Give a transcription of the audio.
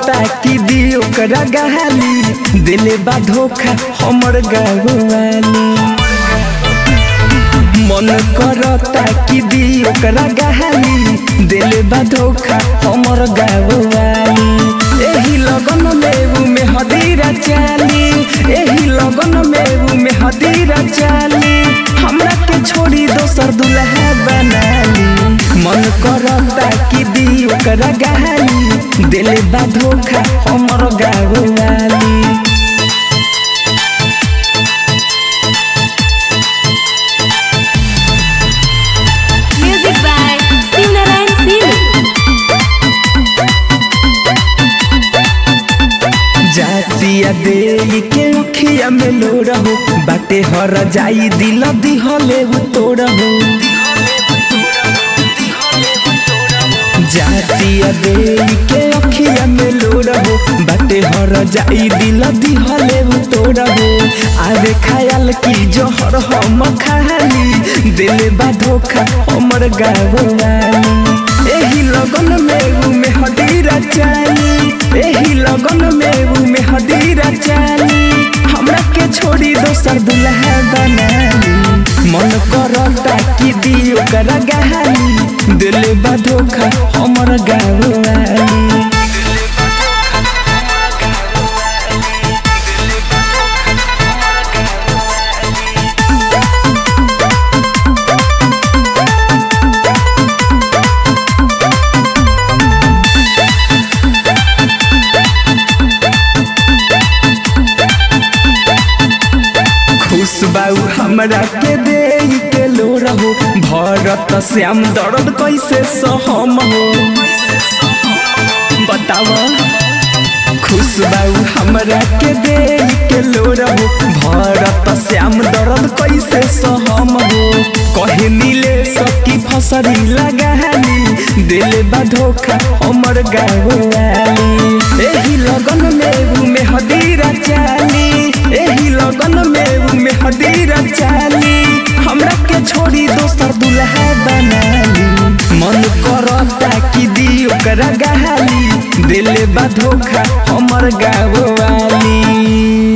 करता कि दी ओकरा गहाली दिले बा धोखा हमर गाँवाली मन करता कि दी ओकरा गहाली दिले बा धोखा हमर गाँवाली एही लगन में में हदीरा चाली एही लगन में में हदीरा चाली हमरा के छोड़ी दोसर दुल्हा बनाली मन करता कि दी ओकरा गहाली दिले बा धोखा हमर गाँवाली Music by Singnaran Singh. जातिया दे के अखिया में लो रहो बाटे हर जाई दिल दिहले हो तोड़हो जातिया दे के अखिया में लो रहो बाटे हर जाई दिल दिहले हो तोड़हो आवे ख्याल की जोहर हम खाली दिल बा धोखा हमर गाँवाली एही लगन में ऊ में हदीरा चाली एही लगन में ऊ में हदीरा चाली हमरा के छोड़ी दोसर दुल्हा बनाली मन करता कि दी ओकरा गहाली दिल बा धोखा हमर गाँवाली खुश बाऊ हमरा के दे के लो रहो भरत श्याम दर्द कैसे सहम हो बताव खुश बाऊ हमरा के दे के लो रहो भरत श्याम दर्द कैसे सहम हो कहे नीले सकी फसरी लगाली दिल बा धोखा हमर गाँवाली एही लगन में में हदीरा चाली एही लगन में में हदीरा चाली हमरा के छोड़ी दोसर दुल्हा बनाली मन करता कि दी ओकरा गहाली दिल बा धोखा हमर गाँवाली